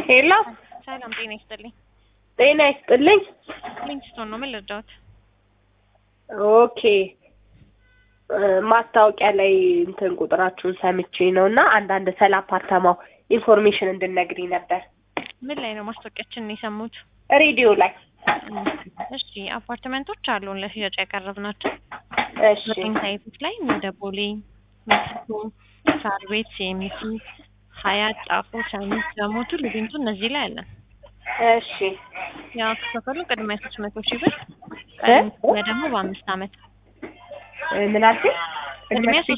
ሄሎ ሰላም ጤና ይስጥልኝ። ጤና ይስጥልኝ። ሊንክስቶን ነው ምን ልርዳዎት? ኦኬ እ ማስታወቂያ ላይ እንትን ቁጥራችሁን ሰምቼ ነው እና አንዳንድ ስለ አፓርታማው ኢንፎርሜሽን እንድነግሪኝ ነበር። ምን ላይ ነው ማስታወቂያችንን የሰሙት? ሬዲዮ ላይ። እሺ አፓርትመንቶች አሉን ለሽያጭ ያቀረብናቸው እሺ ዘጠኝ ሳይቶች ላይ እንደ ቦሌ፣ ሜክሲኮ፣ ሳር ቤት፣ ሴሚሲ፣ ሀያት፣ ጣፎ፣ ቻይኒዝ፣ ዳሞቱ፣ ሊቢንቱ እነዚህ ላይ አለን። እሺ ያው ከፈሉ ቅድሚያ ሶስት መቶ ሺህ ብር ቀድሞ ደግሞ በአምስት አመት እ ምን አልሽኝ? ቅድሚያ